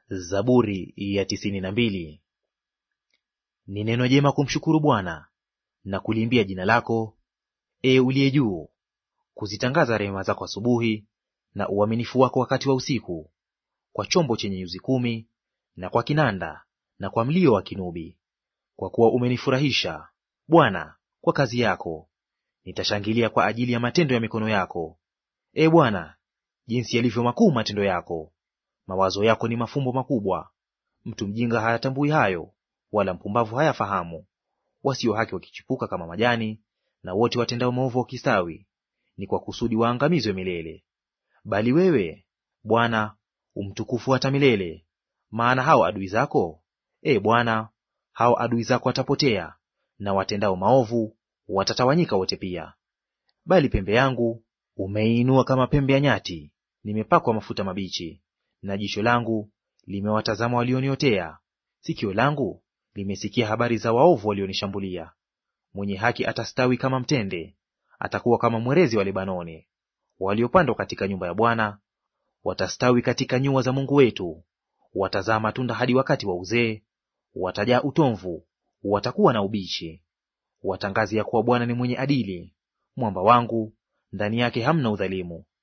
Zaburi ya tisini na mbili. Ni neno jema kumshukuru Bwana na kuliimbia jina lako, ee uliye juu, kuzitangaza rehema zako asubuhi, na uaminifu wako wakati wa usiku, kwa chombo chenye nyuzi kumi, na kwa kinanda, na kwa mlio wa kinubi. Kwa kuwa umenifurahisha Bwana kwa kazi yako, nitashangilia kwa ajili ya matendo ya mikono yako. Ee Bwana, jinsi yalivyo makuu matendo yako! Mawazo yako ni mafumbo makubwa. Mtu mjinga hayatambui hayo, wala mpumbavu hayafahamu. Wasio haki wakichipuka kama majani, na wote watendao maovu wakistawi, ni kwa kusudi waangamizwe milele. Bali wewe Bwana umtukufu hata milele. Maana hao adui zako, e Bwana, hao adui zako watapotea, na watendao maovu watatawanyika wote pia. Bali pembe yangu umeiinua kama pembe ya nyati, nimepakwa mafuta mabichi na jicho langu limewatazama walioniotea. Sikio langu limesikia habari za waovu walionishambulia. Mwenye haki atastawi kama mtende, atakuwa kama mwerezi wa Lebanoni. Waliopandwa katika nyumba ya Bwana watastawi katika nyua za Mungu wetu. Watazaa matunda hadi wakati wa uzee, watajaa utomvu, watakuwa na ubichi. Watangazi ya kuwa Bwana ni mwenye adili, mwamba wangu, ndani yake hamna udhalimu.